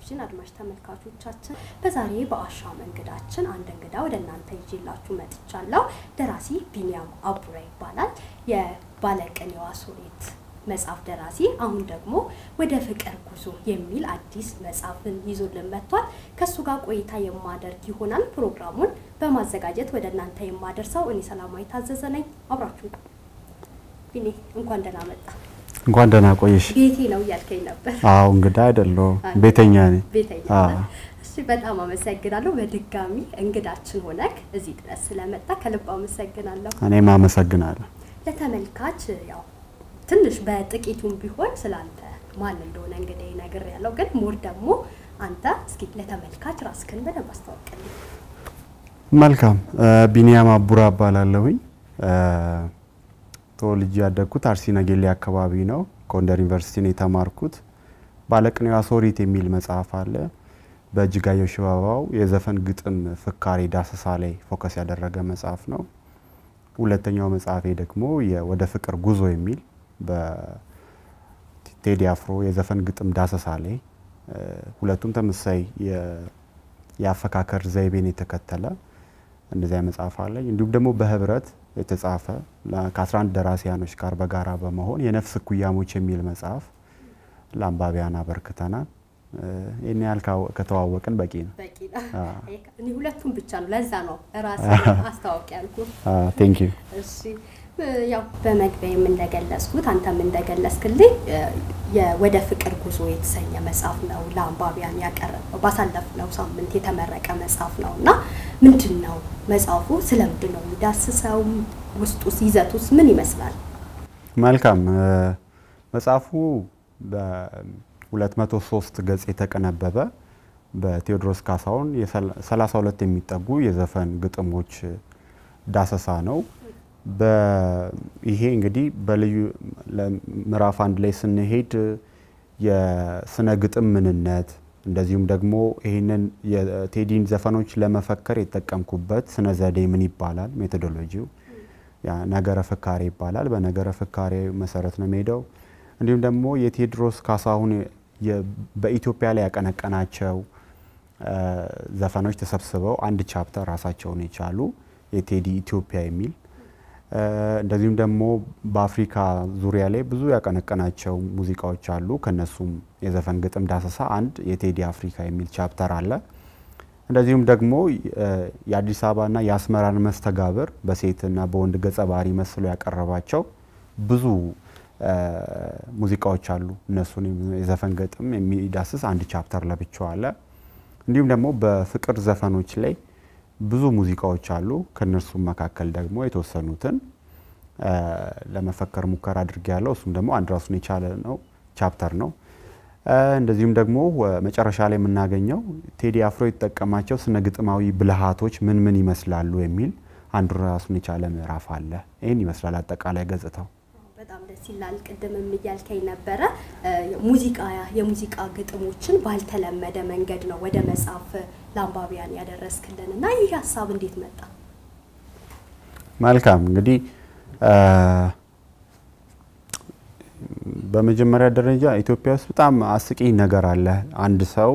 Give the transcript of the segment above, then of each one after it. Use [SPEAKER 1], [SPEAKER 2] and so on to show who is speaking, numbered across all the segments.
[SPEAKER 1] የተከበራችሁን አድማጭ ተመልካቾቻችን በዛሬ በአሻም እንግዳችን አንድ እንግዳ ወደ እናንተ ይዤላችሁ መጥቻለሁ። ደራሲ ቢኒያም አቡራ ይባላል። የባለቅኔዋ ሶኔት መጽሐፍ ደራሲ፣ አሁን ደግሞ ወደ ፍቅር ጉዞ የሚል አዲስ መጽሐፍን ይዞልን መጥቷል። ከእሱ ጋር ቆይታ የማደርግ ይሆናል። ፕሮግራሙን በማዘጋጀት ወደ እናንተ የማደርሰው እኔ ሰላማዊ ታዘዘ ነኝ። አብራችሁ ቢኒ፣ እንኳን ደህና መጣ።
[SPEAKER 2] እንኳን ደህና ቆየሽ።
[SPEAKER 1] ቤቴ ነው እያልከኝ ነበር።
[SPEAKER 2] አዎ እንግዳ አይደለሁም፣ ቤተኛ ነኝ።
[SPEAKER 1] ቤተኛ
[SPEAKER 2] አዎ።
[SPEAKER 1] ነህ? እሺ፣ በጣም አመሰግናለሁ። በድጋሚ እንግዳችን ሆነክ እዚህ ድረስ ስለመጣ ከልብ አመሰግናለሁ።
[SPEAKER 2] እኔም አመሰግናለሁ።
[SPEAKER 1] ለተመልካች ያው ትንሽ በጥቂቱም ቢሆን ስላንተ ማን እንደሆነ እንግዲህ ነገር ያለው ግን ሞር ደግሞ አንተ እስኪ ለተመልካች ራስክን በደንብ አስታውቅልኝ።
[SPEAKER 2] መልካም ቢኒያም አቡራ እባላለሁኝ። ተወልጄ ያደግኩት አርሲ ነገሌ አካባቢ ነው። ጎንደር ዩኒቨርሲቲ ነው የተማርኩት። ባለቅኔዋ ሶሪት የሚል መጽሐፍ አለ። በእጅጋየሁ ሽባባው የዘፈን ግጥም ፍካሬ ዳሰሳ ላይ ፎከስ ያደረገ መጽሐፍ ነው። ሁለተኛው መጽሐፌ ደግሞ ወደ ፍቅር ጉዞ የሚል በቴዲ አፍሮ የዘፈን ግጥም ዳሰሳ ላይ ሁለቱም ተመሳሳይ የአፈካከር ዘይቤን የተከተለ እንደዚያ መጽሐፍ አለኝ። እንዲሁም ደግሞ በህብረት የተጻፈ ከ11 ደራሲያኖች ጋር በጋራ በመሆን የነፍስ እኩያሞች የሚል መጽሐፍ ለአንባቢያን አበርክተናል። ይህን ያህል ከተዋወቅን በቂ ነው።
[SPEAKER 1] በቂ ነው።
[SPEAKER 2] አዎ።
[SPEAKER 1] እኔ ሁለቱም ብቻ ነው፣ ለዛ ነው ራስ አስታውቅ ያልኩ።
[SPEAKER 2] ቴንክ ዩ።
[SPEAKER 1] እሺ ያው በመግቢያም እንደገለጽኩት አንተም እንደገለጽክልኝ የወደ ፍቅር ጉዞ የተሰኘ መጽሐፍ ነው ለአንባቢያን ያቀረበው። ባሳለፍነው ሳምንት የተመረቀ መጽሐፍ ነው እና ምንድን ነው መጽሐፉ? ስለምንድን ነው የሚዳስሰው? ውስጡስ ይዘቱስ ምን ይመስላል?
[SPEAKER 2] መልካም መጽሐፉ በ203 ገጽ የተቀነበበ በቴዎድሮስ ካሳሁን የ32 የሚጠጉ የዘፈን ግጥሞች ዳሰሳ ነው። ይሄ እንግዲህ በልዩ ምዕራፍ አንድ ላይ ስንሄድ የስነ ግጥም ምንነት እንደዚሁም ደግሞ ይህንን የቴዲን ዘፈኖች ለመፈከር የተጠቀምኩበት ስነ ዘዴ ምን ይባላል፣ ሜቶዶሎጂው ያ ነገረ ፍካሬ ይባላል። በነገረ ፍካሬ መሰረት ነው የሚሄደው። እንዲሁም ደግሞ የቴዎድሮስ ካሳሁን በኢትዮጵያ ላይ ያቀነቀናቸው ዘፈኖች ተሰብስበው አንድ ቻፕተር ራሳቸውን የቻሉ የቴዲ ኢትዮጵያ የሚል እንደዚሁም ደግሞ በአፍሪካ ዙሪያ ላይ ብዙ ያቀነቀናቸው ሙዚቃዎች አሉ። ከነሱም የዘፈን ግጥም ዳሰሳ አንድ የቴዲ አፍሪካ የሚል ቻፕተር አለ። እንደዚሁም ደግሞ የአዲስ አበባና የአስመራን መስተጋብር በሴትና በወንድ ገጸ ባህሪ መስሎ ያቀረባቸው ብዙ ሙዚቃዎች አሉ። እነሱን የዘፈን ግጥም የሚዳስስ አንድ ቻፕተር ለብቻው አለ። እንዲሁም ደግሞ በፍቅር ዘፈኖች ላይ ብዙ ሙዚቃዎች አሉ። ከእነርሱም መካከል ደግሞ የተወሰኑትን ለመፈከር ሙከራ አድርጌ ያለው እሱም ደግሞ አንድ ራሱን የቻለ ነው ቻፕተር ነው። እንደዚሁም ደግሞ መጨረሻ ላይ የምናገኘው ቴዲ አፍሮ የተጠቀማቸው ስነ ግጥማዊ ብልሃቶች ምን ምን ይመስላሉ የሚል አንዱ ራሱን የቻለ ምዕራፍ አለ። ይህን ይመስላል አጠቃላይ ገጽታው።
[SPEAKER 1] በጣም ደስ ይላል። ቅድምም እያልከኝ ነበረ ሙዚቃ የሙዚቃ ግጥሞችን ባልተለመደ መንገድ ነው ወደ መጽሐፍ ለአንባቢያን ያደረስክልን እና ይህ ሀሳብ እንዴት መጣ?
[SPEAKER 2] መልካም እንግዲህ በመጀመሪያ ደረጃ ኢትዮጵያ ውስጥ በጣም አስቂኝ ነገር አለ። አንድ ሰው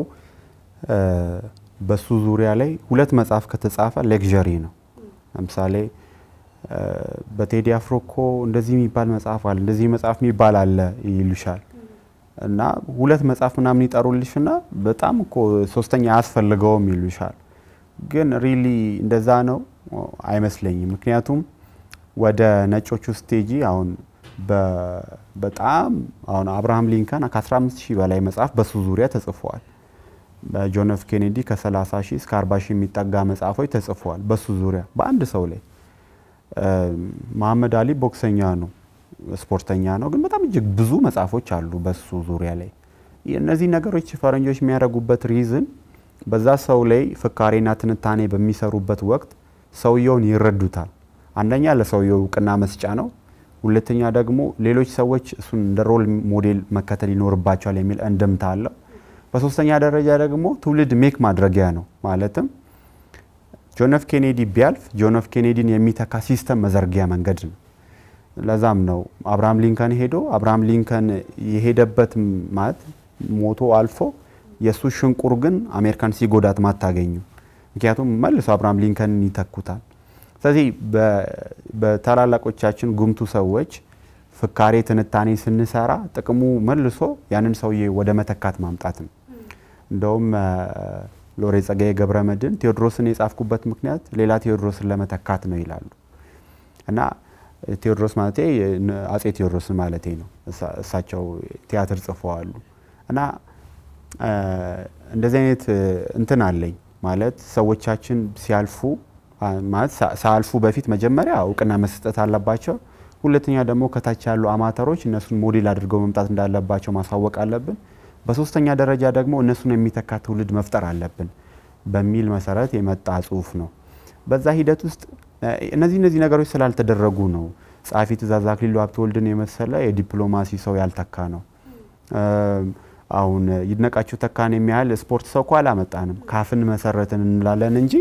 [SPEAKER 2] በሱ ዙሪያ ላይ ሁለት መጽሐፍ ከተጻፈ ሌክዠሪ ነው። ለምሳሌ በቴዲ አፍሮ እኮ እንደዚህ የሚባል መጽሐፍ አለ፣ እንደዚህ መጽሐፍ የሚባል አለ ይሉሻል እና ሁለት መጽሐፍ ምናምን ይጠሩልሽና በጣም እኮ ሶስተኛ አያስፈልገውም ይሉሻል። ግን ሪሊ እንደዛ ነው አይመስለኝም። ምክንያቱም ወደ ነጮቹ ስቴጂ አሁን በጣም አሁን አብርሃም ሊንከን ከ15 ሺህ በላይ መጽሐፍ በሱ ዙሪያ ተጽፈዋል። በጆን ኤፍ ኬኔዲ ከ30 ሺህ እስከ 40 ሺህ የሚጠጋ መጽሐፎች ተጽፈዋል በሱ ዙሪያ በአንድ ሰው ላይ። መሐመድ አሊ ቦክሰኛ ነው፣ ስፖርተኛ ነው፣ ግን በጣም እጅግ ብዙ መጽሐፎች አሉ በሱ ዙሪያ ላይ። እነዚህ ነገሮች ፈረንጆች የሚያደርጉበት ሪዝን በዛ ሰው ላይ ፍካሬና ትንታኔ በሚሰሩበት ወቅት ሰውየውን ይረዱታል። አንደኛ ለሰውየው እውቅና መስጫ ነው። ሁለተኛ ደግሞ ሌሎች ሰዎች እሱን እንደ ሮል ሞዴል መከተል ይኖርባቸዋል የሚል እንድምታ አለው። በሶስተኛ ደረጃ ደግሞ ትውልድ ሜክ ማድረጊያ ነው። ማለትም ጆን ኤፍ ኬኔዲ ቢያልፍ ጆን ኤፍ ኬኔዲን የሚተካ ሲስተም መዘርጊያ መንገድ ነው። ለዛም ነው አብርሃም ሊንከን ሄዶ አብርሃም ሊንከን የሄደበት ማለት ሞቶ አልፎ የእሱ ሽንቁር ግን አሜሪካን ሲጎዳት ማታገኙ። ምክንያቱም መልሶ አብርሃም ሊንከንን ይተኩታል። ስለዚህ በታላላቆቻችን ጉምቱ ሰዎች ፍካሬ ትንታኔ ስንሰራ ጥቅሙ መልሶ ያንን ሰውዬ ወደ መተካት ማምጣት ነው። እንደውም ሎሬ ጸጋዬ ገብረ መድኅን ቴዎድሮስን የጻፍኩበት ምክንያት ሌላ ቴዎድሮስን ለመተካት ነው ይላሉ እና ቴዎድሮስ ማለት አጼ ቴዎድሮስን ማለቴ ነው። እሳቸው ቲያትር ጽፈዋሉ እና እንደዚህ አይነት እንትን አለኝ ማለት ሰዎቻችን ሲያልፉ ማለት ሳያልፉ በፊት መጀመሪያ እውቅና መስጠት አለባቸው። ሁለተኛ ደግሞ ከታች ያሉ አማተሮች እነሱን ሞዴል አድርገው መምጣት እንዳለባቸው ማሳወቅ አለብን። በሶስተኛ ደረጃ ደግሞ እነሱን የሚተካ ትውልድ መፍጠር አለብን በሚል መሰረት የመጣ ጽሁፍ ነው። በዛ ሂደት ውስጥ እነዚህ እነዚህ ነገሮች ስላልተደረጉ ነው ጸሐፊ ትእዛዝ አክሊሉ ሀብተወልድን የመሰለ የዲፕሎማሲ ሰው ያልተካ ነው። አሁን ይድነቃቸው ተካን የሚያህል ስፖርት ሰው እኮ አላመጣንም። ካፍን መሰረትን እንላለን እንጂ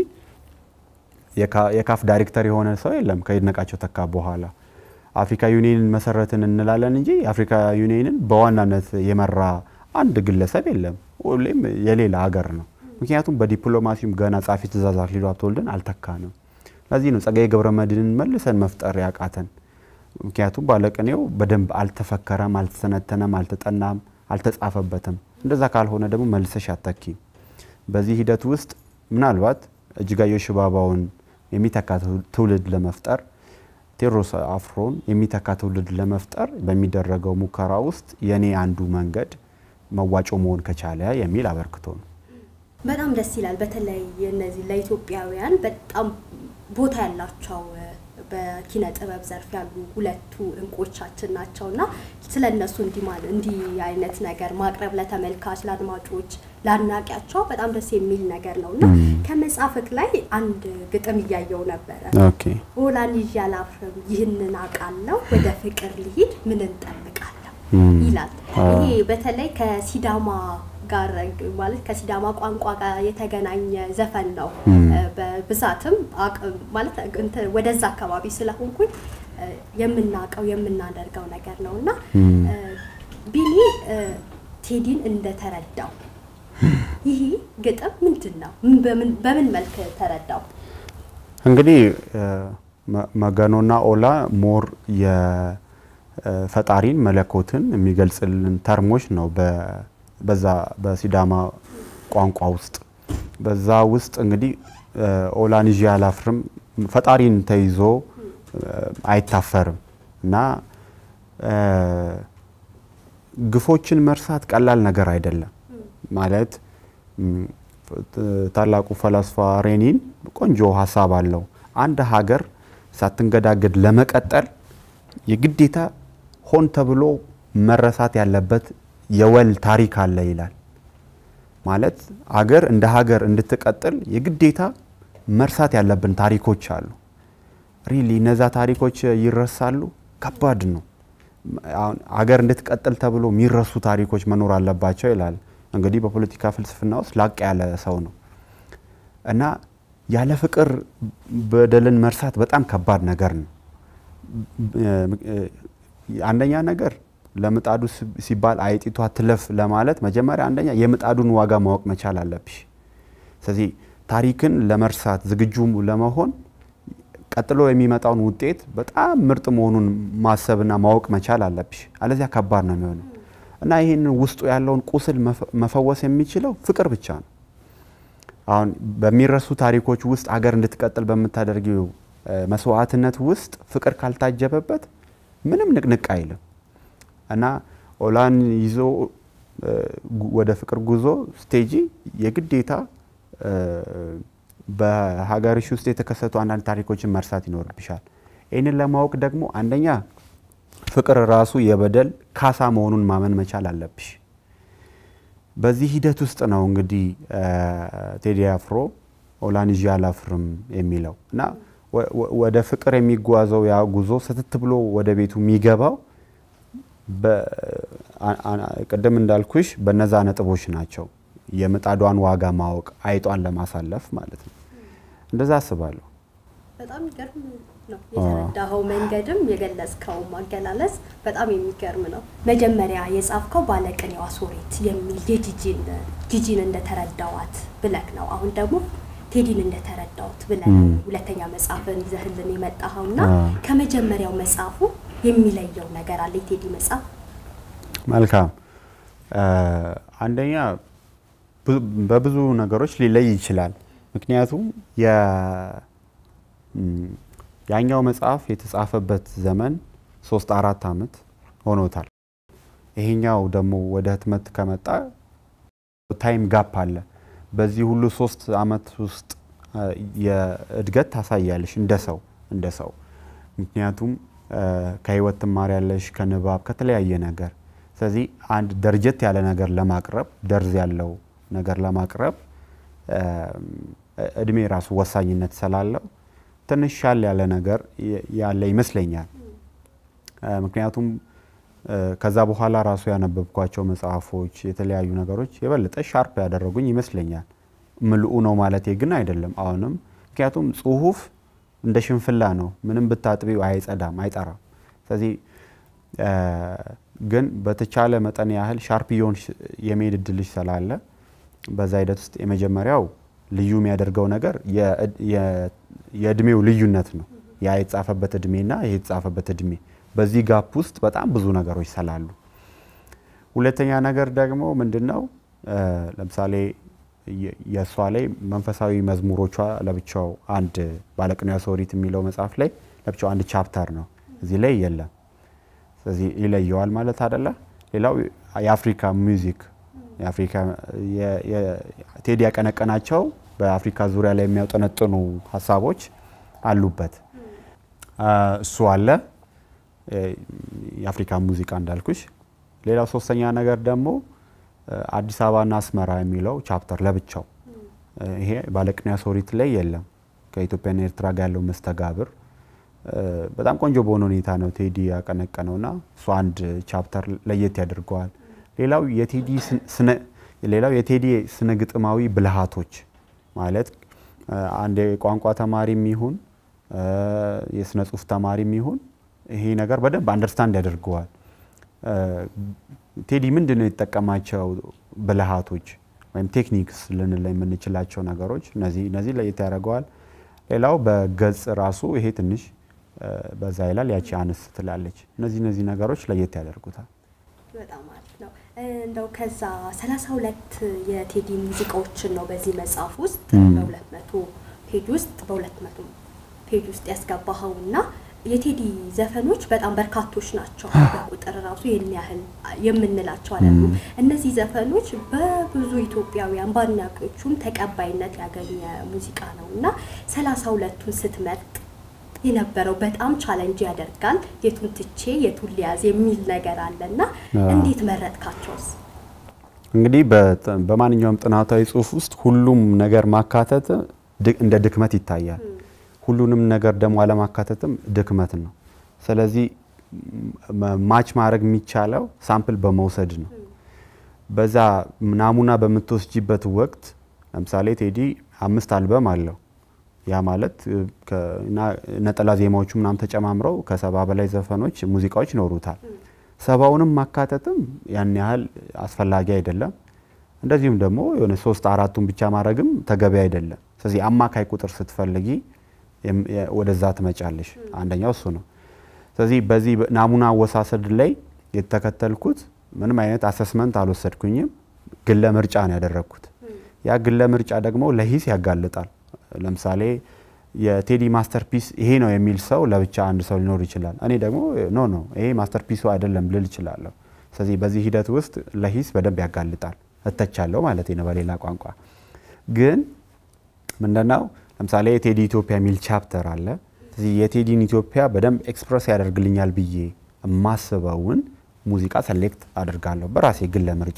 [SPEAKER 2] የካፍ ዳይሬክተር የሆነ ሰው የለም ከይድነቃቸው ተካ በኋላ። አፍሪካ ዩኒየንን መሰረትን እንላለን እንጂ የአፍሪካ ዩኒየንን በዋናነት የመራ አንድ ግለሰብ የለም። ሁሌም የሌላ ሀገር ነው። ምክንያቱም በዲፕሎማሲውም ገና ጸሐፊ ትእዛዝ አክሊሉ ሀብተወልድን አልተካንም። ለዚህ ነው ጸጋዬ ገብረ መድኅንን መልሰን መፍጠር ያቃተን። ምክንያቱም ባለቅኔው በደንብ አልተፈከረም፣ አልተተነተነም፣ አልተጠናም፣ አልተጻፈበትም። እንደዛ ካልሆነ ደግሞ መልሰሽ አተኪም። በዚህ ሂደት ውስጥ ምናልባት እጅጋየሁ ሽባባውን የሚተካ ትውልድ ለመፍጠር ቴዎድሮስ አፍሮን የሚተካ ትውልድ ለመፍጠር በሚደረገው ሙከራ ውስጥ የኔ አንዱ መንገድ መዋጮ መሆን ከቻለ የሚል አበርክቶ ነው።
[SPEAKER 1] በጣም ደስ ይላል። በተለይ እነዚህ ለኢትዮጵያውያን በጣም ቦታ ያላቸው በኪነ ጥበብ ዘርፍ ያሉ ሁለቱ እንቆቻችን ናቸው እና ስለ እነሱ እንዲህ አይነት ነገር ማቅረብ ለተመልካች፣ ለአድማጮች፣ ለአድናቂያቸው በጣም ደስ የሚል ነገር ነው እና ከመጽሐፍክ ላይ አንድ ግጥም እያየው ነበረ። ኦላን ይዤ አላፍርም ይህንን አውቃለሁ ወደ ፍቅር ልሂድ ምን እንጠብቃለሁ ይላል። ይሄ በተለይ ከሲዳማ ጋር ማለት ከሲዳማ ቋንቋ ጋር የተገናኘ ዘፈን ነው። በብዛትም ማለት ወደዛ አካባቢ ስለሆንኩኝ የምናውቀው የምናደርገው ነገር ነው እና ቢኒ ቴዲን እንደተረዳው ይህ ግጥም ምንድን ነው? በምን መልክ ተረዳው?
[SPEAKER 2] እንግዲህ መገኖና ኦላ ሞር የፈጣሪን መለኮትን የሚገልጽልን ተርሞች ነው በዛ በሲዳማ ቋንቋ ውስጥ በዛ ውስጥ እንግዲህ ኦላን ይዤ አላፍርም ፈጣሪን ተይዞ አይታፈርም እና ግፎችን መርሳት ቀላል ነገር አይደለም። ማለት ታላቁ ፈላስፋ ሬኒን ቆንጆ ሀሳብ አለው። አንድ ሀገር ሳትንገዳገድ ለመቀጠል የግዴታ ሆን ተብሎ መረሳት ያለበት የወል ታሪክ አለ ይላል። ማለት ሀገር እንደ ሀገር እንድትቀጥል የግዴታ መርሳት ያለብን ታሪኮች አሉ። ሪሊ እነዛ ታሪኮች ይረሳሉ? ከባድ ነው። አሁን ሀገር እንድትቀጥል ተብሎ የሚረሱ ታሪኮች መኖር አለባቸው ይላል። እንግዲህ በፖለቲካ ፍልስፍና ውስጥ ላቅ ያለ ሰው ነው እና ያለ ፍቅር በደልን መርሳት በጣም ከባድ ነገር ነው። አንደኛ ነገር ለምጣዱ ሲባል አይጢቷ ትለፍ ለማለት መጀመሪያ አንደኛ የምጣዱን ዋጋ ማወቅ መቻል አለብሽ። ስለዚህ ታሪክን ለመርሳት ዝግጁ ለመሆን ቀጥሎ የሚመጣውን ውጤት በጣም ምርጥ መሆኑን ማሰብና ማወቅ መቻል አለብሽ። አለዚያ ከባድ ነው የሚሆነው እና ይህንን ውስጡ ያለውን ቁስል መፈወስ የሚችለው ፍቅር ብቻ ነው። አሁን በሚረሱ ታሪኮች ውስጥ ሀገር እንድትቀጥል በምታደርጊው መስዋዕትነት ውስጥ ፍቅር ካልታጀበበት ምንም ንቅንቅ አይልም እና ኦላን ይዞ ወደ ፍቅር ጉዞ ስቴጂ የግዴታ በሀገርሽ ውስጥ የተከሰቱ አንዳንድ ታሪኮችን መርሳት ይኖርብሻል። ይህንን ለማወቅ ደግሞ አንደኛ ፍቅር ራሱ የበደል ካሳ መሆኑን ማመን መቻል አለብሽ። በዚህ ሂደት ውስጥ ነው እንግዲህ ቴዲ አፍሮ ኦላን ይዤ አላፍርም የሚለው እና ወደ ፍቅር የሚጓዘው ያ ጉዞ ስትት ብሎ ወደ ቤቱ የሚገባው ቅድም እንዳልኩሽ በነዛ ነጥቦች ናቸው። የምጣዷን ዋጋ ማወቅ አይጧን ለማሳለፍ ማለት ነው። እንደዛ አስባለሁ።
[SPEAKER 1] በጣም ይገርም ነው የተረዳኸው መንገድም የገለጽከው ማገላለጽ በጣም የሚገርም ነው። መጀመሪያ የጻፍከው ባለቅኔዋ ሶሬት የሚል የጂጂን ጂጂን እንደተረዳዋት ብለክ ነው። አሁን ደግሞ ቴዲን እንደተረዳውት ብለህ ነው ሁለተኛ መጽሐፍን ይዘህልን የመጣኸው እና ከመጀመሪያው መጽሐፉ የሚለየው ነገር አለ የቴዲ መጽሐፍ?
[SPEAKER 2] መልካም አንደኛ በብዙ ነገሮች ሊለይ ይችላል። ምክንያቱም ያኛው መጽሐፍ የተጻፈበት ዘመን ሶስት አራት አመት ሆኖታል። ይሄኛው ደግሞ ወደ ህትመት ከመጣ ታይም ጋፕ አለ። በዚህ ሁሉ ሶስት አመት ውስጥ የእድገት ታሳያለሽ እንደ ሰው እንደ ሰው ምክንያቱም ከህይወት ትማሪያለሽ፣ ከንባብ ከተለያየ ነገር። ስለዚህ አንድ ደርጀት ያለ ነገር ለማቅረብ ደርዝ ያለው ነገር ለማቅረብ እድሜ ራሱ ወሳኝነት ስላለው ትንሽ ሻል ያለ ነገር ያለ ይመስለኛል። ምክንያቱም ከዛ በኋላ ራሱ ያነበብኳቸው መጽሐፎች፣ የተለያዩ ነገሮች የበለጠ ሻርፕ ያደረጉኝ ይመስለኛል። ምልኡ ነው ማለቴ ግን አይደለም አሁንም። ምክንያቱም ጽሁፍ እንደ ሽንፍላ ነው፣ ምንም ብታጥቢው አይጸዳም፣ አይጠራም። ስለዚህ ግን በተቻለ መጠን ያህል ሻርፕ የሆን የመሄድ እድልሽ ስላለ በዛ ሂደት ውስጥ የመጀመሪያው ልዩ የሚያደርገው ነገር የእድሜው ልዩነት ነው። ያ የተጻፈበት እድሜና ይሄ የተጻፈበት እድሜ በዚህ ጋፕ ውስጥ በጣም ብዙ ነገሮች ስላሉ፣ ሁለተኛ ነገር ደግሞ ምንድን ነው ለምሳሌ የእሷ ላይ መንፈሳዊ መዝሙሮቿ ለብቻው አንድ ባለቅኔዋ ሶሪት የሚለው መጽሐፍ ላይ ለብቻው አንድ ቻፕተር ነው። እዚህ ላይ የለም። ስለዚህ ይለየዋል ማለት አደለ። ሌላው የአፍሪካ ሚውዚክ የአፍሪካ ቴዲ ያቀነቀናቸው በአፍሪካ ዙሪያ ላይ የሚያውጠነጥኑ ሀሳቦች አሉበት። እሱ አለ የአፍሪካ ሙዚቃ እንዳልኩሽ። ሌላው ሶስተኛ ነገር ደግሞ አዲስ አበባና አስመራ የሚለው ቻፕተር ለብቻው ይሄ ባለቅኔዋ ሶሪት ላይ የለም። ከኢትዮጵያና ኤርትራ ጋር ያለው መስተጋብር በጣም ቆንጆ በሆነ ሁኔታ ነው ቴዲ ያቀነቀነውና እሱ አንድ ቻፕተር ለየት ያደርገዋል። ሌላው የቴዲ ሌላው የቴዲ ስነ ግጥማዊ ብልሃቶች ማለት አንድ የቋንቋ ተማሪም ይሁን የስነ ጽሁፍ ተማሪም ይሁን ይሄ ነገር በደንብ አንደርስታንድ ያደርገዋል። ቴዲ ምንድን ነው የተጠቀማቸው ብልሃቶች ወይም ቴክኒክስ ልንል የምንችላቸው ነገሮች እነዚህ እነዚህ ለየት ያደርገዋል። ሌላው በገጽ ራሱ ይሄ ትንሽ በዛ ይላል፣ ያቺ አነስ ትላለች። እነዚህ እነዚህ ነገሮች ለየት ያደርጉታል።
[SPEAKER 1] በጣም አሪፍ ነው። እንደው ከዛ ሰላሳ ሁለት የቴዲ ሙዚቃዎችን ነው በዚህ መጽሐፍ ውስጥ በሁለት መቶ ፔጅ ውስጥ በሁለት መቶ ፔጅ ውስጥ ያስገባኸው እና የቴዲ ዘፈኖች በጣም በርካቶች ናቸው። በቁጥር ራሱ ይህን ያህል የምንላቸው አይደሉም። እነዚህ ዘፈኖች በብዙ ኢትዮጵያውያን በአድናቂዎቹም ተቀባይነት ያገኘ ሙዚቃ ነው እና ሰላሳ ሁለቱን ስትመርጥ የነበረው በጣም ቻለንጅ ያደርጋል። የቱን ትቼ የቱን ሊያዝ የሚል ነገር አለና እንዴት መረጥካቸውስ?
[SPEAKER 2] እንግዲህ በማንኛውም ጥናታዊ ጽሑፍ ውስጥ ሁሉም ነገር ማካተት እንደ ድክመት ይታያል። ሁሉንም ነገር ደግሞ አለማካተትም ድክመት ነው። ስለዚህ ማች ማድረግ የሚቻለው ሳምፕል በመውሰድ ነው። በዛ ናሙና በምትወስጂበት ወቅት ለምሳሌ ቴዲ አምስት አልበም አለው። ያ ማለት ነጠላ ዜማዎቹ ምናምን ተጨማምረው ከሰባ በላይ ዘፈኖች፣ ሙዚቃዎች ይኖሩታል። ሰባውንም ማካተትም ያን ያህል አስፈላጊ አይደለም። እንደዚሁም ደግሞ የሆነ ሶስት አራቱን ብቻ ማድረግም ተገቢ አይደለም። ስለዚህ አማካይ ቁጥር ስትፈልጊ ወደዛ ትመጫለሽ። አንደኛው እሱ ነው። ስለዚህ በዚህ ናሙና አወሳሰድ ላይ የተከተልኩት ምንም አይነት አሰስመንት አልወሰድኩኝም። ግለ ምርጫ ነው ያደረግኩት። ያ ግለ ምርጫ ደግሞ ለሂስ ያጋልጣል። ለምሳሌ የቴዲ ማስተርፒስ ይሄ ነው የሚል ሰው ለብቻ አንድ ሰው ሊኖር ይችላል። እኔ ደግሞ ኖ ኖ ይሄ ማስተርፒሱ አይደለም ልል እችላለሁ። ስለዚህ በዚህ ሂደት ውስጥ ለሂስ በደንብ ያጋልጣል። እተቻለሁ ማለት ነው በሌላ ቋንቋ። ግን ምንድነው ለምሳሌ የቴዲ ኢትዮጵያ የሚል ቻፕተር አለ። ስለዚህ የቴዲን ኢትዮጵያ በደንብ ኤክስፕረስ ያደርግልኛል ብዬ የማስበውን ሙዚቃ ሰሌክት አድርጋለሁ በራሴ ግለ ምርጫ።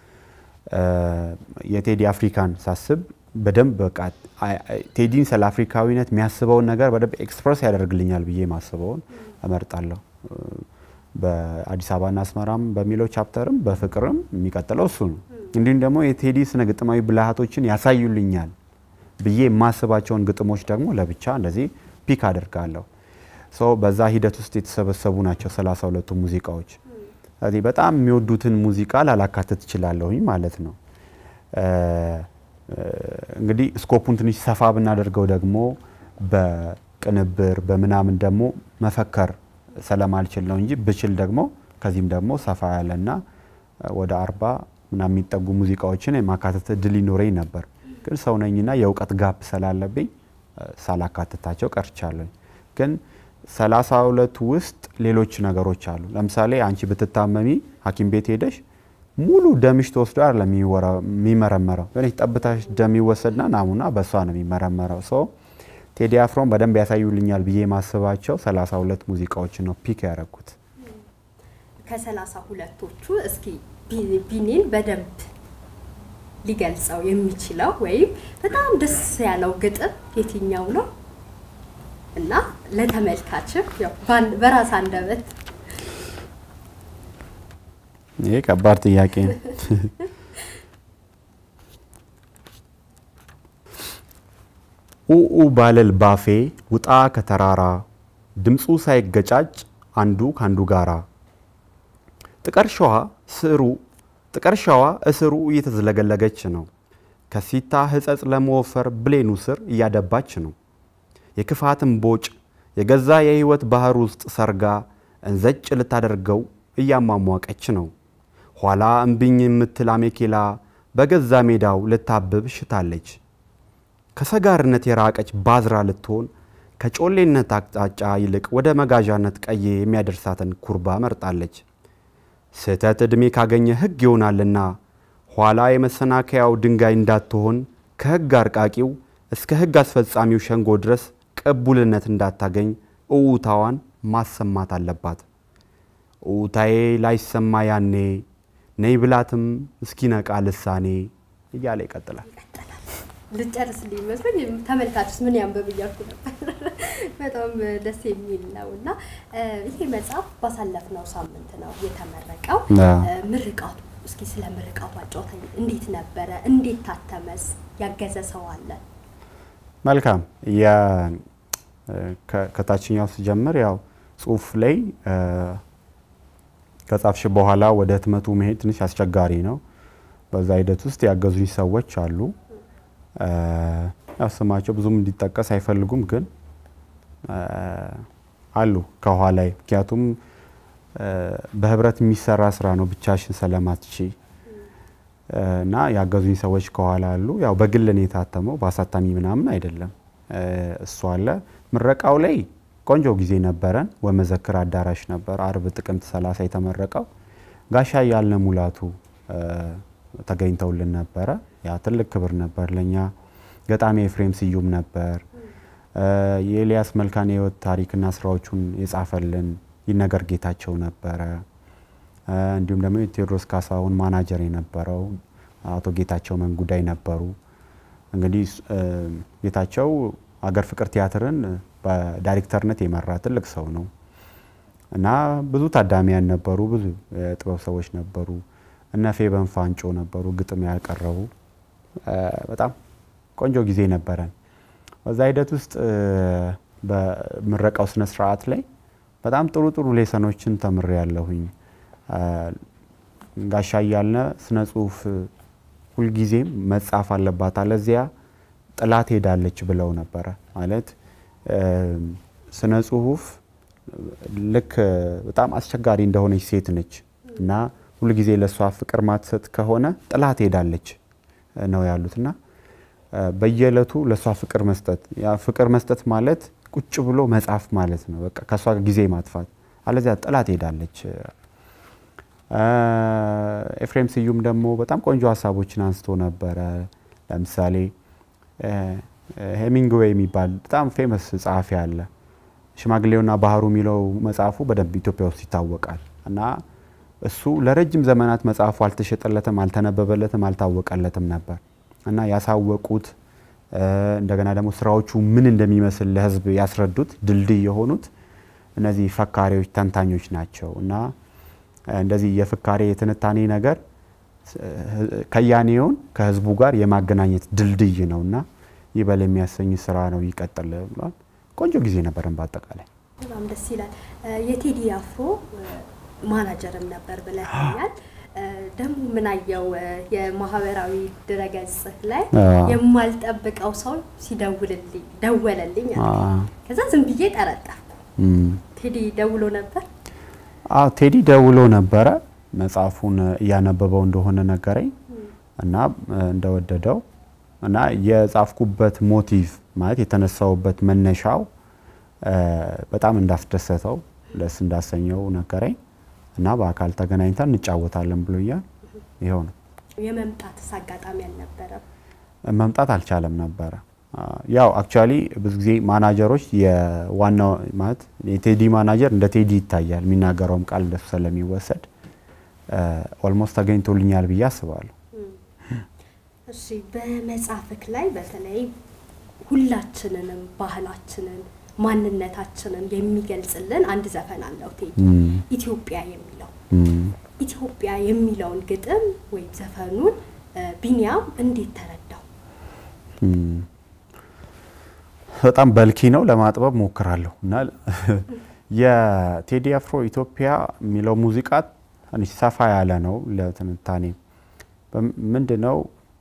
[SPEAKER 2] የቴዲ አፍሪካን ሳስብ በደንብ በቃ ቴዲን ስለ አፍሪካዊነት የሚያስበውን ነገር በደንብ ኤክስፕረስ ያደርግልኛል ብዬ ማስበውን እመርጣለሁ። በአዲስ አበባና አስመራም በሚለው ቻፕተርም በፍቅርም የሚቀጥለው እሱ ነው። እንዲሁም ደግሞ የቴዲ ስነ ግጥማዊ ብልሃቶችን ያሳዩልኛል ብዬ የማስባቸውን ግጥሞች ደግሞ ለብቻ እንደዚህ ፒክ አደርጋለሁ። ሰው በዛ ሂደት ውስጥ የተሰበሰቡ ናቸው ሰላሳ ሁለቱ ሙዚቃዎች። ስለዚህ በጣም የሚወዱትን ሙዚቃ ላላካትት እችላለሁኝ ማለት ነው። እንግዲህ ስኮፑን ትንሽ ሰፋ ብናደርገው ደግሞ በቅንብር በምናምን ደግሞ መፈከር ስለማልችል ነው እንጂ ብችል ደግሞ ከዚህም ደግሞ ሰፋ ያለና ወደ አርባ ምናምን የሚጠጉ ሙዚቃዎችን የማካተት እድል ይኖረኝ ነበር። ግን ሰው ነኝና የእውቀት ጋፕ ስላለብኝ ሳላካትታቸው ቀርቻለሁ። ግን ሰላሳ ሁለቱ ውስጥ ሌሎች ነገሮች አሉ። ለምሳሌ አንቺ ብትታመሚ ሐኪም ቤት ሄደሽ ሙሉ ደምሽ ተወስዶ አይደለም የሚመረመረው። የሆነች ጠብታሽ ደም ይወሰድና ናሙና በእሷ ነው የሚመረመረው። ሰው ቴዲ አፍሮን በደንብ ያሳዩልኛል ብዬ የማስባቸው ሰላሳ ሁለት ሙዚቃዎችን ነው ፒክ ያደረኩት።
[SPEAKER 1] ከሰላሳ ሁለቶቹ እስኪ ቢኒን በደንብ ሊገልጸው የሚችለው ወይም በጣም ደስ ያለው ግጥም የትኛው ነው? እና ለተመልካችም በራስ አንደበት
[SPEAKER 2] ይሄ ከባድ ጥያቄ ነው። ኡኡ ባለል ባፌ ውጣ ከተራራ ድምፁ ሳይገጫጭ አንዱ ካንዱ ጋራ ጥቀርሻዋ ስሩ ጥቀርሻዋ እስሩ እየተዝለገለገች ነው። ከሲታ ህጸጽ ለመወፈር ብሌኑ ስር እያደባች ነው። የክፋትን ቦጭ የገዛ የህይወት ባህር ውስጥ ሰርጋ እንዘጭ ልታደርገው እያሟሟቀች ነው። ኋላ እምቢኝ የምትል አሜኬላ በገዛ ሜዳው ልታብብ ሽታለች። ከሰጋርነት የራቀች ባዝራ ልትሆን ከጮሌነት አቅጣጫ ይልቅ ወደ መጋዣነት ቀዬ የሚያደርሳትን ኩርባ መርጣለች። ስህተት ዕድሜ ካገኘ ሕግ ይሆናልና ኋላ የመሰናከያው ድንጋይ እንዳትሆን ከሕግ አርቃቂው እስከ ሕግ አስፈጻሚው ሸንጎ ድረስ ቅቡልነት እንዳታገኝ እውታዋን ማሰማት አለባት። እውታዬ ላይሰማ ያኔ ነይ ብላትም እስኪነቃ ልሳኔ እያለ ይቀጥላል።
[SPEAKER 1] ልጨርስ ሊመስለኝ ተመልካችስ ምን ያንብብ እያልኩ ነበር። በጣም ደስ የሚል ነው እና ይሄ መጽሐፍ ባሳለፍነው ሳምንት ነው የተመረቀው። ምርቃቱ እስኪ ስለ ምርቃቱ አጫውተኝ። እንዴት ነበረ? እንዴት ታተመስ? ያገዘ ሰው አለ?
[SPEAKER 2] መልካም ከታችኛው ስጀምር ያው ጽሁፍ ላይ ከጻፍሽ በኋላ ወደ ህትመቱ መሄድ ትንሽ አስቸጋሪ ነው። በዛ ሂደት ውስጥ ያገዙኝ ሰዎች አሉ። ያው ስማቸው ብዙም እንዲጠቀስ አይፈልጉም፣ ግን አሉ ከኋላይ። ምክንያቱም በህብረት የሚሰራ ስራ ነው ብቻሽን ስለማትቺ እና ያገዙኝ ሰዎች ከኋላ አሉ። ያው በግል ነው የታተመው፣ በአሳታሚ ምናምን አይደለም። እሱ አለ። ምረቃው ላይ ቆንጆ ጊዜ ነበረን። ወመዘክር አዳራሽ ነበር አርብ ጥቅምት 30 የተመረቀው። ጋሻ ያልነ ሙላቱ ተገኝተውልን ነበረ። ያ ትልቅ ክብር ነበር ለኛ። ገጣሚ ኤፍሬም ስዩም ነበር። የኤልያስ መልካን የህይወት ታሪክና ስራዎቹን የጻፈልን ይነገር ጌታቸው ነበረ። እንዲሁም ደግሞ የቴዎድሮስ ካሳሁን ማናጀር የነበረው አቶ ጌታቸው መንጉዳይ ነበሩ። እንግዲህ ጌታቸው አገር ፍቅር ቲያትርን በዳይሬክተርነት የመራ ትልቅ ሰው ነው እና ብዙ ታዳሚያን ነበሩ፣ ብዙ የጥበብ ሰዎች ነበሩ። እነ ፌበን ፋንጮ ነበሩ ግጥም ያቀረቡ። በጣም ቆንጆ ጊዜ ነበረን። በዛ ሂደት ውስጥ በምረቃው ስነ ስርዓት ላይ በጣም ጥሩ ጥሩ ሌሰኖችን ተምሬ ያለሁኝ። ጋሻ እያልነ ስነ ጽሁፍ ሁልጊዜም መጻፍ አለባት አለዚያ ጥላት ሄዳለች ብለው ነበረ። ማለት ስነ ጽሁፍ ልክ በጣም አስቸጋሪ እንደሆነች ሴት ነች እና ሁልጊዜ ለእሷ ፍቅር ማትሰጥ ከሆነ ጥላት ሄዳለች ነው ያሉት እና በየዕለቱ ለእሷ ፍቅር መስጠት ያ ፍቅር መስጠት ማለት ቁጭ ብሎ መጻፍ ማለት ነው። በቃ ከእሷ ጊዜ ማጥፋት አለዚያ ጥላት ሄዳለች። ኤፍሬም ስዩም ደግሞ በጣም ቆንጆ ሀሳቦችን አንስቶ ነበረ። ለምሳሌ ሄሚንግዌይ የሚባል በጣም ፌመስ ጸሐፊ አለ። ሽማግሌውና ባህሩ የሚለው መጽሐፉ በደንብ ኢትዮጵያ ውስጥ ይታወቃል እና እሱ ለረጅም ዘመናት መጽሐፉ አልተሸጠለትም፣ አልተነበበለትም፣ አልታወቀለትም ነበር እና ያሳወቁት እንደገና ደግሞ ስራዎቹ ምን እንደሚመስል ለሕዝብ ያስረዱት ድልድይ የሆኑት እነዚህ ፈካሪዎች፣ ተንታኞች ናቸው እና እንደዚህ የፍካሬ የትንታኔ ነገር ከያኔውን ከህዝቡ ጋር የማገናኘት ድልድይ ነው እና ይበል የሚያሰኝ ስራ ነው። ይቀጥል ብሏል። ቆንጆ ጊዜ ነበረን በአጠቃላይ።
[SPEAKER 1] በጣም ደስ ይላል። የቴዲ አፍሮ ማናጀርም ነበር ብለኛል። ደግሞ ምናየው የማህበራዊ ድረገጽ ላይ የማልጠብቀው ሰው ሲደውልልኝ ደወለልኝ አለ። ከዛ ዝም ብዬ ጠረጠርኩ። ቴዲ ደውሎ ነበር?
[SPEAKER 2] አዎ ቴዲ ደውሎ ነበረ። መጽሐፉን እያነበበው እንደሆነ ነገረኝ እና እንደወደደው እና የጻፍኩበት ሞቲቭ ማለት የተነሳውበት መነሻው በጣም እንዳስደሰተው ደስ እንዳሰኘው ነገረኝ እና በአካል ተገናኝተን እንጫወታለን ብሎኛል። ይኸው ነው።
[SPEAKER 1] የመምጣትስ አጋጣሚ አልነበረም?
[SPEAKER 2] መምጣት አልቻለም ነበረ። ያው አክቹዋሊ ብዙ ጊዜ ማናጀሮች የዋናው ማለት የቴዲ ማናጀር እንደ ቴዲ ይታያል፣ የሚናገረውም ቃል እንደሱ ስለሚወሰድ ኦልሞስት ተገኝቶልኛል ብዬ አስባለሁ።
[SPEAKER 1] እሺ በመጽሐፍክ ላይ በተለይ ሁላችንንም ባህላችንን ማንነታችንን የሚገልጽልን አንድ ዘፈን አለው ቴዲ ኢትዮጵያ የሚለው ኢትዮጵያ የሚለውን ግጥም ወይም ዘፈኑን ቢኒያም እንዴት ተረዳው?
[SPEAKER 2] በጣም በልኪ ነው፣ ለማጥበብ ሞክራለሁ እና የቴዲ አፍሮ ኢትዮጵያ የሚለው ሙዚቃ ትንሽ ሰፋ ያለ ነው ለትንታኔ ምንድን ነው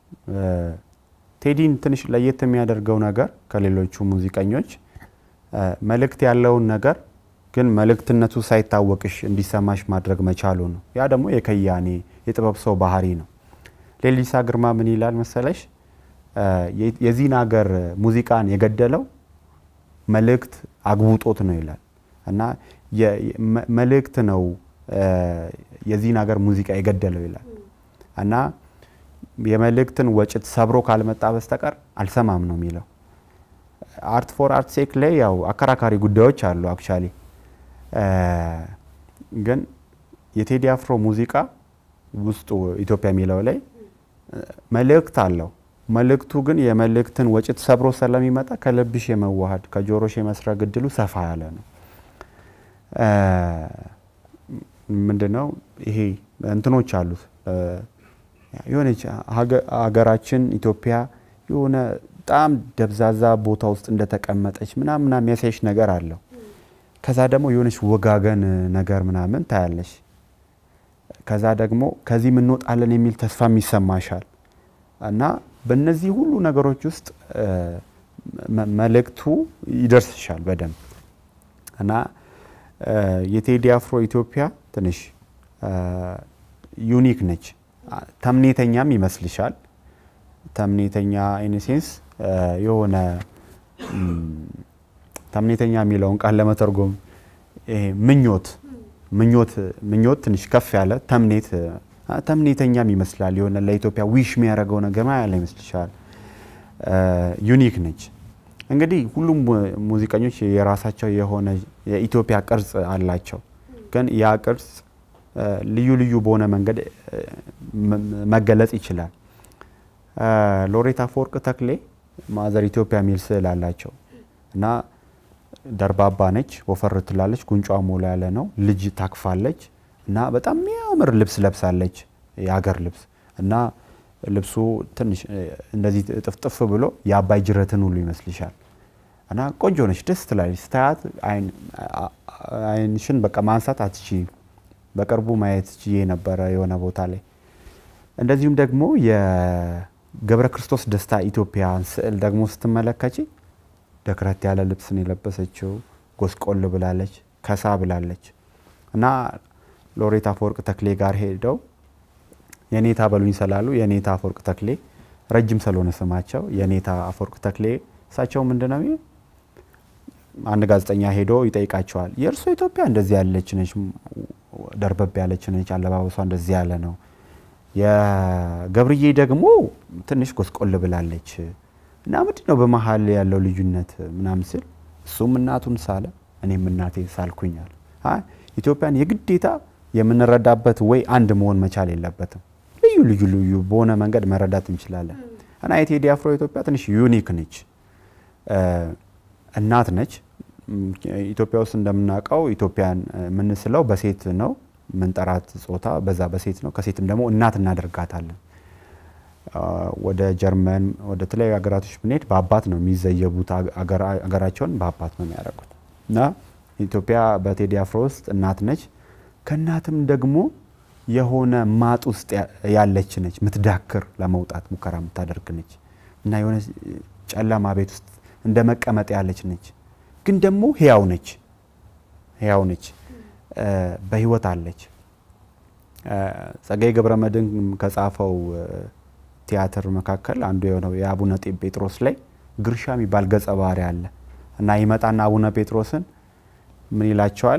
[SPEAKER 2] ቴዲን ትንሽ ለየት የሚያደርገው ነገር ከሌሎቹ ሙዚቀኞች መልእክት ያለውን ነገር ግን መልእክትነቱ ሳይታወቅሽ እንዲሰማሽ ማድረግ መቻሉ ነው። ያ ደግሞ የከያኔ የጥበብ ሰው ባህሪ ነው። ሌሊሳ ግርማ ምን ይላል መሰለሽ? የዚህን ሀገር ሙዚቃን የገደለው መልእክት አግቡጦት ነው ይላል እና መልእክት ነው የዚህን ሀገር ሙዚቃ የገደለው ይላል እና የመልእክትን ወጭት ሰብሮ ካልመጣ በስተቀር አልሰማም ነው የሚለው። አርት ፎር አርት ሴክ ላይ ያው አከራካሪ ጉዳዮች አሉ። አክቹዋሊ ግን የቴዲ አፍሮ ሙዚቃ ውስጡ ኢትዮጵያ የሚለው ላይ መልእክት አለው። መልእክቱ ግን የመልእክትን ወጭት ሰብሮ ስለሚመጣ ከልብሽ የመዋሃድ ከጆሮሽ የመስረግ እድሉ ሰፋ ያለ ነው። ምንድነው ይሄ እንትኖች አሉት የሆነች ሀገራችን ኢትዮጵያ የሆነ በጣም ደብዛዛ ቦታ ውስጥ እንደተቀመጠች ምናምን የሚያሳይሽ ነገር አለው። ከዛ ደግሞ የሆነች ወጋገን ነገር ምናምን ታያለሽ። ከዛ ደግሞ ከዚህ እንወጣለን የሚል ተስፋም ይሰማሻል። እና በእነዚህ ሁሉ ነገሮች ውስጥ መልእክቱ ይደርስሻል በደንብ እና የቴዲ አፍሮ ኢትዮጵያ ትንሽ ዩኒክ ነች። ተምኔተኛም ይመስልሻል። ተምኔተኛ ኢንሴንስ የሆነ ተምኔተኛ የሚለውን ቃል ለመተርጎም ምኞት ምኞት ምኞት ትንሽ ከፍ ያለ ተምኔት ተምኔተኛም ይመስላል። የሆነ ለኢትዮጵያ ዊሽ የሚያደርገው ነገር ያለ ይመስልሻል። ዩኒክ ነች። እንግዲህ ሁሉም ሙዚቀኞች የራሳቸው የሆነ የኢትዮጵያ ቅርጽ አላቸው። ግን ያ ቅርጽ ልዩ ልዩ በሆነ መንገድ መገለጽ ይችላል። ሎሬት አፈወርቅ ተክሌ ማዘር ኢትዮጵያ የሚል ስዕል አላቸው እና ደርባባ ነች፣ ወፈር ትላለች፣ ጉንጯ ሞላ ያለ ነው፣ ልጅ ታክፋለች እና በጣም የሚያምር ልብስ ለብሳለች፣ የሀገር ልብስ እና ልብሱ ትንሽ እንደዚህ ጥፍጥፍ ብሎ የአባይ ጅረትን ሁሉ ይመስልሻል እና ቆንጆ ነች፣ ደስ ትላለች። ስታያት አይንሽን በቃ ማንሳት አትችይም። በቅርቡ ማየት ችዬ ነበረ የሆነ ቦታ ላይ። እንደዚሁም ደግሞ የገብረ ክርስቶስ ደስታ ኢትዮጵያን ስዕል ደግሞ ስትመለከች ደክረት ያለ ልብስን የለበሰችው ጎስቆል ብላለች፣ ከሳ ብላለች እና ሎሬት አፈወርቅ ተክሌ ጋር ሄደው የኔታ በሉኝ ስላሉ የኔታ አፈወርቅ ተክሌ ረጅም ስለሆነ ስማቸው የኔታ አፈወርቅ ተክሌ እሳቸው ምንድን ነው አንድ ጋዜጠኛ ሄዶ ይጠይቃቸዋል። የእርሶ ኢትዮጵያ እንደዚህ ያለች ነች፣ ደርበብ ያለች ነች፣ አለባበሷ እንደዚህ ያለ ነው። የገብርዬ ደግሞ ትንሽ ጎስቆል ብላለች እና ምንድን ነው በመሀል ያለው ልዩነት ምናምን ስል እሱም እናቱን ሳለ እኔም እናቴ ሳልኩኛል። ኢትዮጵያን የግዴታ የምንረዳበት ወይ አንድ መሆን መቻል የለበትም። ልዩ ልዩ ልዩ በሆነ መንገድ መረዳት እንችላለን እና የቴዲ አፍሮ ኢትዮጵያ ትንሽ ዩኒክ ነች። እናት ነች። ኢትዮጵያ ውስጥ እንደምናውቀው ኢትዮጵያን የምንስለው በሴት ነው ምንጠራት ጾታ በዛ በሴት ነው። ከሴትም ደግሞ እናት እናደርጋታለን። ወደ ጀርመን ወደ ተለያዩ ሀገራቶች ብንሄድ በአባት ነው የሚዘየቡት። ሀገራቸውን በአባት ነው የሚያደርጉት እና ኢትዮጵያ በቴዲ አፍሮ ውስጥ እናት ነች። ከእናትም ደግሞ የሆነ ማጥ ውስጥ ያለች ነች፣ ምትዳክር ለመውጣት ሙከራ የምታደርግ ነች እና የሆነ ጨለማ ቤት ውስጥ እንደ መቀመጥ ያለች ነች። ግን ደግሞ ህያው ነች፣ ህያው ነች፣ በህይወት አለች። ጸጋዬ ገብረ መድኅን ከጻፈው ቲያትር መካከል አንዱ የሆነው የአቡነ ጴጥሮስ ላይ ግርሻ የሚባል ገጸ ባህሪ አለ እና ይመጣና አቡነ ጴጥሮስን ምን ይላቸዋል?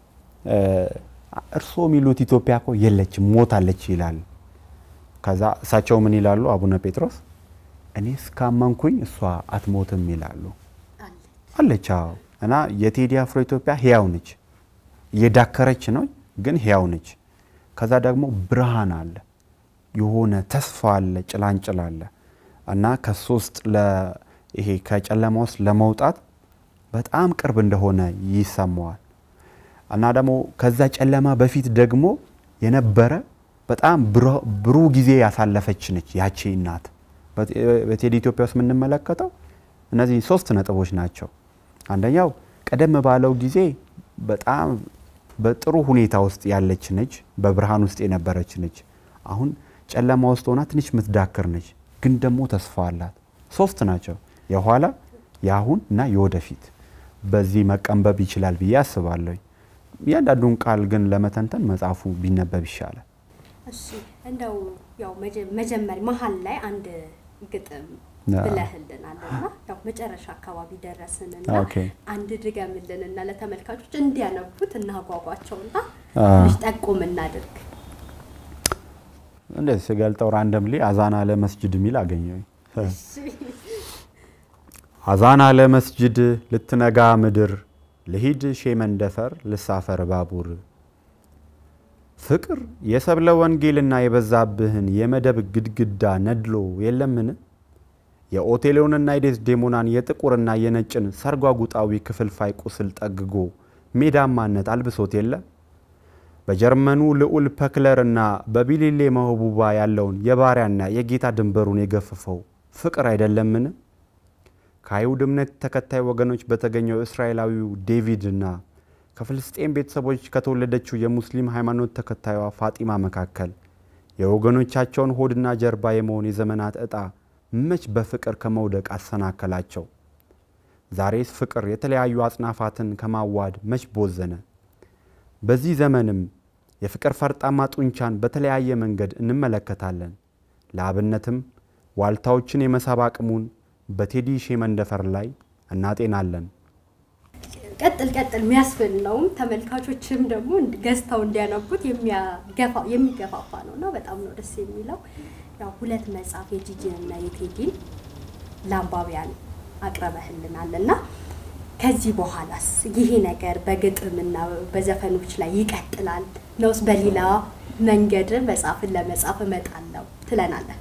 [SPEAKER 2] እርስዎ የሚሉት ኢትዮጵያ እኮ የለችም ሞታለች ይላል። ከዛ እሳቸው ምን ይላሉ? አቡነ ጴጥሮስ እኔ እስካመንኩኝ እሷ አትሞትም ይላሉ። አለች። አዎ። እና የቴዲ አፍሮ ኢትዮጵያ ህያው ነች፣ እየዳከረች ነው፣ ግን ህያው ነች። ከዛ ደግሞ ብርሃን አለ፣ የሆነ ተስፋ አለ፣ ጭላንጭል አለ እና ከሱ ውስጥ ይሄ ከጨለማ ውስጥ ለመውጣት በጣም ቅርብ እንደሆነ ይሰማዋል። እና ደግሞ ከዛ ጨለማ በፊት ደግሞ የነበረ በጣም ብሩህ ጊዜ ያሳለፈች ነች ያቺ እናት። በቴዲ ኢትዮጵያ ውስጥ የምንመለከተው እነዚህ ሶስት ነጥቦች ናቸው። አንደኛው ቀደም ባለው ጊዜ በጣም በጥሩ ሁኔታ ውስጥ ያለች ነች፣ በብርሃን ውስጥ የነበረች ነች። አሁን ጨለማ ውስጥ ሆና ትንሽ የምትዳክር ነች፣ ግን ደግሞ ተስፋ አላት። ሶስት ናቸው፣ የኋላ የአሁን እና የወደፊት። በዚህ መቀንበብ ይችላል ብዬ አስባለሁ። እያንዳንዱን ቃል ግን ለመተንተን መጽሐፉ ቢነበብ ይሻላል።
[SPEAKER 1] እሺ እንደው ያው መጀመሪያ መሀል ላይ አንድ ግጥም ብለህልናል እና ያው መጨረሻ አካባቢ ደረስንና አንድ ድገምልንና ለተመልካቾች እንዲያነቡት እናጓጓቸውና ትንሽ ጠቁም እናድርግ።
[SPEAKER 2] እንደዚህ ስገልጠው ራንደምሊ አዛና ለመስጅድ የሚል አገኘሁኝ። አዛና ለመስጅድ ልትነጋ ምድር ልሂድ ሼ መንደፈር ልሳፈር ባቡር ፍቅር የሰብለ ወንጌልና የበዛብህን የመደብ ግድግዳ ነድሎ የለምን? የኦቴሎንና የዴስዴሞናን የጥቁርና የነጭን ሰርጓጉጣዊ ክፍልፋይ ቁስል ጠግጎ ሜዳማነት አልብሶት የለ? በጀርመኑ ልዑል ፐክለርና በቢሊሌ መህቡባ ያለውን የባሪያና የጌታ ድንበሩን የገፈፈው ፍቅር አይደለምን? ከአይሁድ እምነት ተከታይ ወገኖች በተገኘው እስራኤላዊው ዴቪድና ከፍልስጤም ቤተሰቦች ከተወለደችው የሙስሊም ሃይማኖት ተከታዩዋ ፋጢማ መካከል የወገኖቻቸውን ሆድና ጀርባ የመሆን የዘመናት ዕጣ መች በፍቅር ከመውደቅ አሰናከላቸው? ዛሬስ ፍቅር የተለያዩ አጽናፋትን ከማዋድ መች ቦዘነ? በዚህ ዘመንም የፍቅር ፈርጣማ ጡንቻን በተለያየ መንገድ እንመለከታለን። ለአብነትም ዋልታዎችን የመሳብ አቅሙን በቴዲ ሼ መንደፈር ላይ እናጤናለን።
[SPEAKER 1] ቀጥል ቀጥል የሚያስብል ነውም ተመልካቾችም ደግሞ ገዝተው እንዲያነቡት የሚገፋፋ ነው እና በጣም ነው ደስ የሚለው። ያው ሁለት መጽሐፍ የጂጂን እና የቴዲን ለአንባቢያን አቅርበህልናል እና ከዚህ በኋላስ ይሄ ነገር በግጥምና በዘፈኖች ላይ ይቀጥላል ነውስ በሌላ መንገድ መጽሐፍን ለመጻፍ እመጣለሁ ትለናለህ?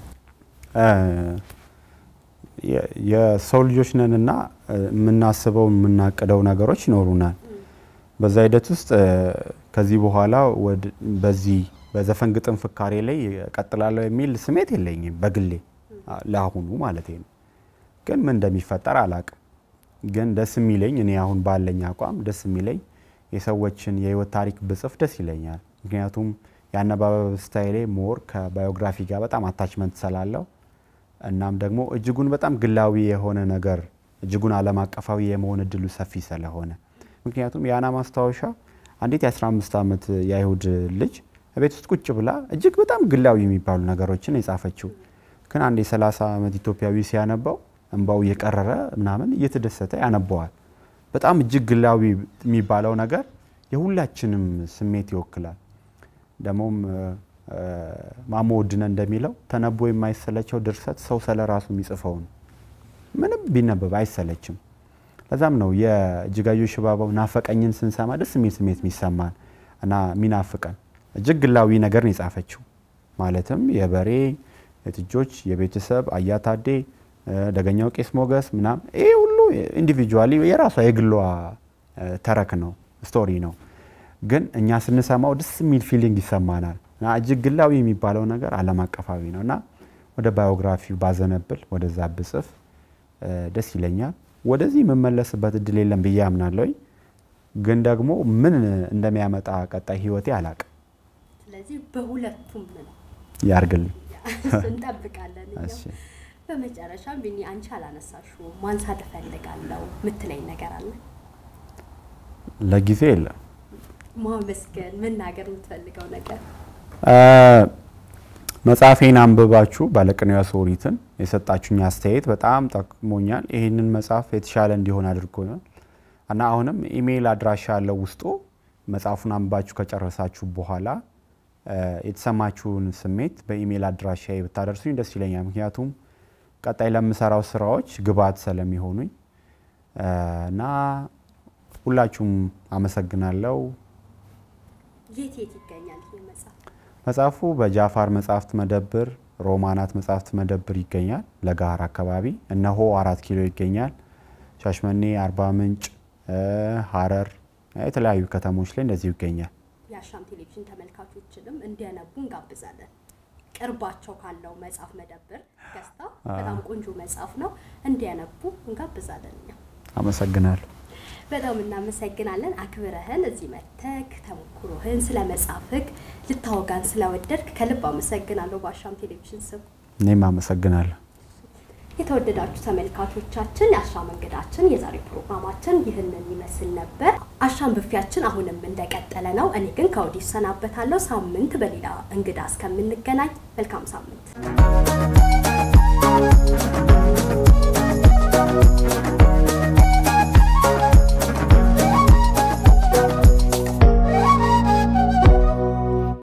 [SPEAKER 2] የሰው ልጆች ነንና የምናስበው የምናቅደው ነገሮች ይኖሩናል። በዛ ሂደት ውስጥ ከዚህ በኋላ በዚህ በዘፈን ግጥም ፍካሬ ላይ ቀጥላለሁ የሚል ስሜት የለኝም በግሌ ለአሁኑ ማለት ነው። ግን ምን እንደሚፈጠር አላቅም። ግን ደስ የሚለኝ እኔ አሁን ባለኝ አቋም ደስ የሚለኝ የሰዎችን የህይወት ታሪክ ብጽፍ ደስ ይለኛል። ምክንያቱም የአነባበብ ስታይሌ ሞር ከባዮግራፊ ጋር በጣም አታችመንት ስላለው እናም ደግሞ እጅጉን በጣም ግላዊ የሆነ ነገር እጅጉን ዓለም አቀፋዊ የመሆን እድሉ ሰፊ ስለሆነ ምክንያቱም የአና ማስታወሻ አንዲት የ15 ዓመት የአይሁድ ልጅ ቤት ውስጥ ቁጭ ብላ እጅግ በጣም ግላዊ የሚባሉ ነገሮችን የጻፈችው ግን አንድ የ30 ዓመት ኢትዮጵያዊ ሲያነባው እንባው እየቀረረ ምናምን እየተደሰተ ያነበዋል። በጣም እጅግ ግላዊ የሚባለው ነገር የሁላችንም ስሜት ይወክላል። ደግሞም ማሞ ውድነ እንደሚለው ተነቦ የማይሰለቸው ድርሰት ሰው ስለ ራሱ የሚጽፈው ነው። ምንም ቢነበብ አይሰለችም። ለዛም ነው የእጅጋየሁ ሽባባው ናፈቀኝን ስንሰማ ደስ የሚል ስሜት የሚሰማን እና የሚናፍቀን እጅግ ግላዊ ነገር ነው የጻፈችው። ማለትም የበሬ የጥጆች፣ የቤተሰብ አያታዴ፣ ደገኛው ቄስ ሞገስ ምናምን ይህ ሁሉ ኢንዲቪጁዋሊ የራሷ የግሏ ተረክ ነው ስቶሪ ነው። ግን እኛ ስንሰማው ደስ የሚል ፊሊንግ ይሰማናል። እና እጅግ ግላዊ የሚባለው ነገር ዓለም አቀፋዊ ነው እና ወደ ባዮግራፊው ባዘነብል ወደዛ ብጽፍ ደስ ይለኛል። ወደዚህ የምመለስበት እድል የለም ብዬ አምናለሁ። ግን ደግሞ ምን እንደሚያመጣ ቀጣይ ህይወቴ አላቅም።
[SPEAKER 1] ስለዚህ በሁለቱም ነው
[SPEAKER 2] ያርግልኝ።
[SPEAKER 1] እንጠብቃለን። እኛም።
[SPEAKER 2] እሺ።
[SPEAKER 1] በመጨረሻ ቢኒ አንቺ አላነሳሽውም ማንሳት እፈልጋለሁ ምትለኝ ነገር አለ?
[SPEAKER 2] ለጊዜ የለም።
[SPEAKER 1] ማመስገን መናገር የምትፈልገው ነገር
[SPEAKER 2] አ፣ መጽሐፌን አንብባችሁ ባለቅኔዋ ሶሪትን የሰጣችሁኝ አስተያየት በጣም ጠቅሞኛል። ይህንን መጽሐፍ የተሻለ እንዲሆን አድርጎኛል እና አሁንም ኢሜይል አድራሻ ያለው ውስጡ መጽሐፉን አንብባችሁ ከጨረሳችሁ በኋላ አ፣ የተሰማችሁን ስሜት በኢሜይል አድራሻ ብታደርሱኝ ደስ ይለኛል። ምክንያቱም ቀጣይ ለምሰራው ስራዎች ግብዓት ስለሚሆኑኝ አ፣ እና ሁላችሁም አመሰግናለሁ።
[SPEAKER 1] የት የት ይገኛል ይህ መጽሐፍ?
[SPEAKER 2] መጽሐፉ በጃፋር መጽሐፍት መደብር፣ ሮማናት መጽሐፍት መደብር ይገኛል። ለጋር አካባቢ እነሆ አራት ኪሎ ይገኛል። ሻሽመኔ፣ አርባ ምንጭ፣ እ፣ ሀረር የተለያዩ ከተሞች ላይ እንደዚሁ ይገኛል።
[SPEAKER 1] የአሻም ቴሌቪዥን ተመልካቾችንም እንዲያነቡ እንጋብዛለን። ቅርባቸው ካለው መጽሐፍ መደብር ገዝታ በጣም ቆንጆ መጽሐፍ ነው እንዲያነቡ እንጋብዛለን። እኛ
[SPEAKER 2] አመሰግናለሁ።
[SPEAKER 1] በጣም እናመሰግናለን። አክብረህን እዚህ መተክ ተሞክሮህን ስለ መጽሐፍህ ልታወጋን ስለወደድክ ከልብ አመሰግናለሁ በአሻም ቴሌቪዥን ስም።
[SPEAKER 2] እኔም አመሰግናለሁ።
[SPEAKER 1] የተወደዳችሁ ተመልካቾቻችን የአሻም እንግዳችን የዛሬ ፕሮግራማችን ይህንን ይመስል ነበር። አሻም ብፊያችን አሁንም እንደቀጠለ ነው። እኔ ግን ከወዲህ እሰናበታለሁ። ሳምንት በሌላ እንግዳ እስከምንገናኝ መልካም ሳምንት